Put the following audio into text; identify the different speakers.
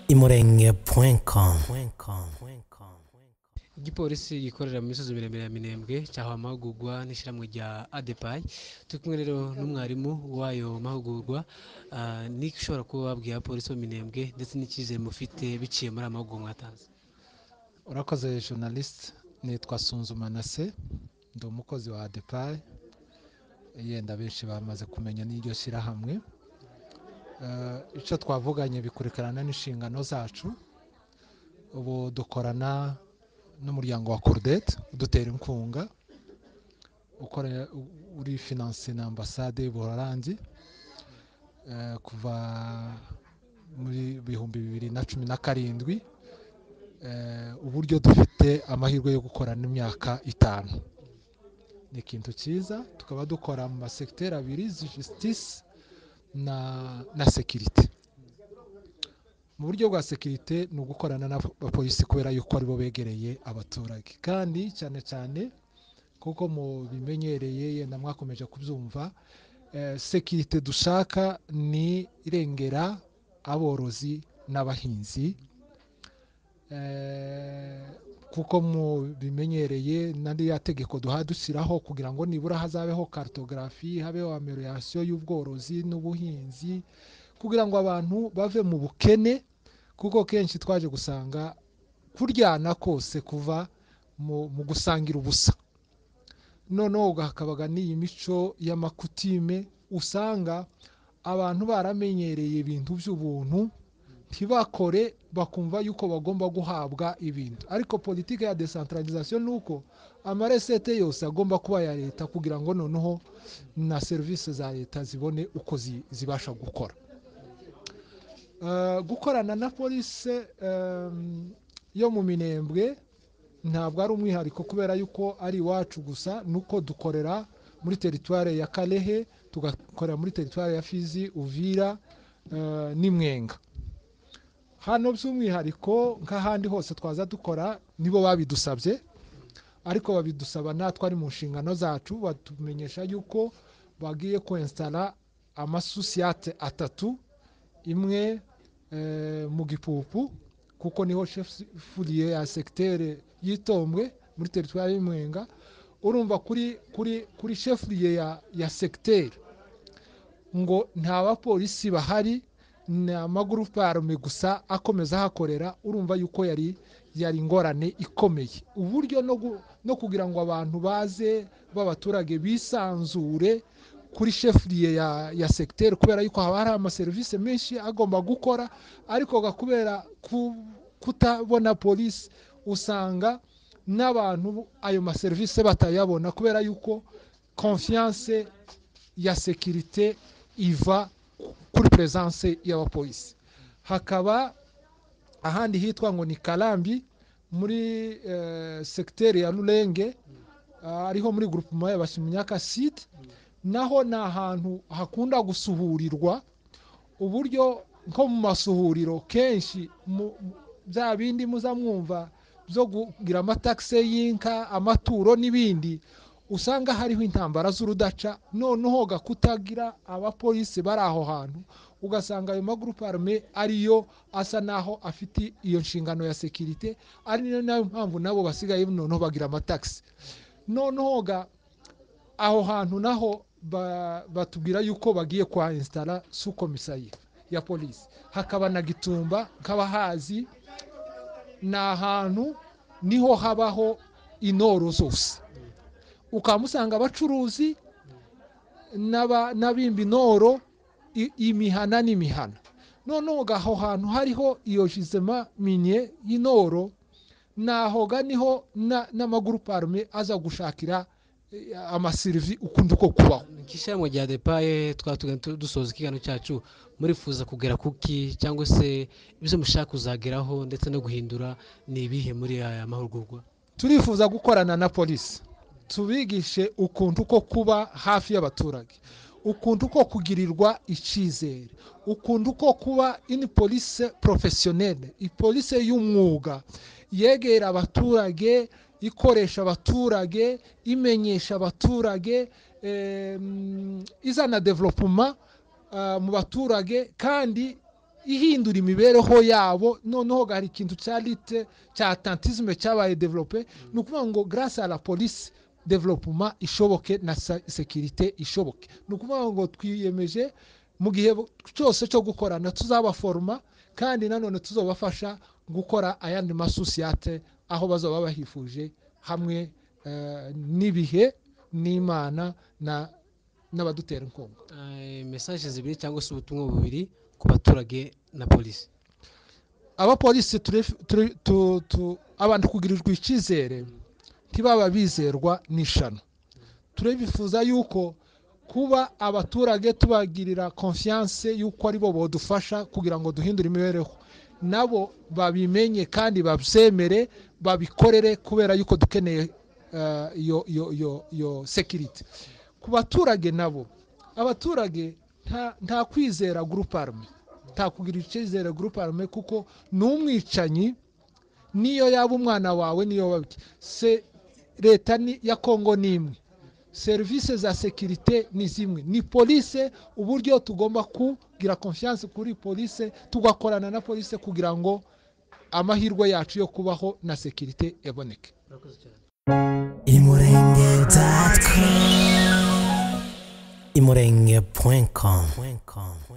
Speaker 1: imurenge point com
Speaker 2: igipolisi gikorera mu misozi miremire ya minembwe cyahawe amahugurwa n'ishyirahamwe rya adepayi turi kumwe rero n'umwarimu w'ayo mahugurwa ah, n'icyo ushobora kuba wabwira abapolisi bo minembwe ndetse n'icyizere mufite biciye muri aya mahugurwa mwatanze
Speaker 3: urakoze journalist nitwa sunzu manase ndi umukozi wa adepayi yenda benshi bamaze kumenya n'iryo shyirahamwe Eh, icyo twavuganye bikurikirana n'inshingano zacu ubu dukorana n'umuryango wa cordete udutera inkunga ukora- uri finanse na ambasade y'ubuholandi Eh, kuva muri bihumbi bibiri na cumi na karindwi eh, uburyo dufite amahirwe yo gukorana imyaka itanu ni ikintu cyiza tukaba dukora mu masekiteri abiri jisitisi na na sekirite mu buryo bwa sekirite ni ugukorana n'abapolisi kubera yuko aribo begereye abaturage kandi cyane cyane kuko mu bimenyereye yenda mwakomeje kubyumva eh, sekirite dushaka ni irengera aborozi n'abahinzi Eh, kuko mu bimenyereye n'andi ya tegeko duha dushyiraho kugira ngo nibura hazabeho karutogarafi habeho amelorasiyo y'ubworozi n'ubuhinzi kugira ngo abantu bave mu bukene kuko kenshi twaje gusanga kuryana kose kuva mu mu gusangira ubusa noneho hakabaga n'iyi mico y'amakutime usanga abantu baramenyereye ibintu by'ubuntu ntibakore bakumva yuko bagomba guhabwa ibintu ariko politiki ya desantaralizasiyo ni uko amaresete yose agomba kuba aya leta kugira ngo noneho na serivisi za leta zibone uko zi- zibasha gukora Eh, gukorana na polisi em, yo mu minembwe ntabwo ari umwihariko kubera yuko ari iwacu gusa ni uko dukorera muri teritwari ya karehe tugakorera muri teritwari ya fizi uvira eh, n'imwenga hano by'umwihariko nk'ahandi hose twaza dukora nibo babidusabye ariko babidusaba natwe ari mu nshingano zacu batumenyesha yuko bagiye kwensitara amasusiyate atatu imwe eh, mu gipupu kuko niho furiye ya sekitere y'itombwe muri teritwari y'imwenga urumva kuri kuri kuri shefuriye ya, ya segiteri ngo nta bapolisi bahari ni amagurupe arume gusa akomeza ahakorera urumva yuko yari yari ingorane ikomeye uburyo no, gu- no kugira ngo abantu baze b'abaturage bisanzure kuri shefuriye ya, ya segiteri kubera yuko haba hari amaserivisi menshi agomba gukora ariko ga kubera ku, kutabona polisi usanga n'abantu ayo maserivisi batayabona kubera yuko konfiyanse ya sekirite iva kuri peresanse y'abapolisi hakaba ahandi hitwa ngo ni karambi muri eh, segiteri ya rurenge ah, ariho muri gurupuma y'abashimunyaka site naho ni ahantu hakunda gusuhurirwa uburyo nko mu masuhuriro kenshi mu- mu- bya bindi muza mwumva byo kugira amatakisi y'inka amaturo n'ibindi usanga hariho intambara z'urudaca noneho ga kutagira abapolisi bari aho hantu ugasanga ayo magurupe arume ariyo asa naho afite iyo nshingano ya sekirite ari nayo mpamvu nabo basigaye noneho bagira amatakisi noneho ga aho hantu naho ba- batubwira yuko bagiye kwa insitara sukomisariye ya polisi hakaba na gitumba nk'abahazi ni ahantu niho habaho intoro zose ukamusanga abacuruzi n'aba- n'abimba intoro i- imihana n'imihana noneho aho hantu hariho iyo jizema minye y'intoro nahoga niho na- n'amagurupe arume aza gushakira eh, amaserivi ukundi ko kubaho
Speaker 2: ikishyiramo rya depaye twatugana dusoza ikiganiro cyacu murifuza kugera kuki cyangwa se ibyo mushaka kuzageraho ndetse no guhindura ni ibihe muri aya mahugurwa
Speaker 3: turifuza gukorana na polisi tubigishe ukuntu ko kuba hafi y'abaturage ukuntu ko kugirirwa icyizere ukuntu ko kuba ini polise porofesiyoneri ipolise y'umwuga yegera abaturage ikoresha abaturage imenyesha abaturage em, izana developuma ah, mu baturage kandi ihindura imibereho yabo noneho hari ikintu cya lite cya tantizime cyabaye develope ni ukuvuga ngo garasi la polisi developuma ishoboke na sa- sekirite ishoboke ni ukuvuga ngo twiyemeje mu gihe bo- cyose cyo gukorana tuzabaforoma kandi nanone tuzabafasha gukora ayandi masosiyete aho bazaba bahifuje hamwe eh, n'ibihe n'imana na n'abadutera inkunga
Speaker 2: Eh, mesaje zibiri cyangwa se ubutumwa bubiri ku baturage na polisi
Speaker 3: abapolisi turef- ture- tu- tu- abantu kugirirwa icyizere ntibaba bizerwa n'ishano turabifuza yuko kuba abaturage tubagirira konfiyanse yuko aribo bodufasha kugira ngo duhindure imibereho nabo babimenye kandi babyemere babikorere kubera yuko dukeneye eh, iyo iyo- iyo- iyo sekiriti ku baturage nabo abaturage nta- nta kwizera guruparume nta kugira icyizere guruparume kuko ni umwicanyi niyo yaba umwana wawe niyo waba iki. se leta ni- ya kongo ni imwe serivisi za sekirite ni zimwe ni polise uburyo tugomba kugira konfiyanse kuri polise tugakorana na polise kugira ngo amahirwe yacu yo kubaho na sekirite eboneke
Speaker 1: imurenge.com imurenge.com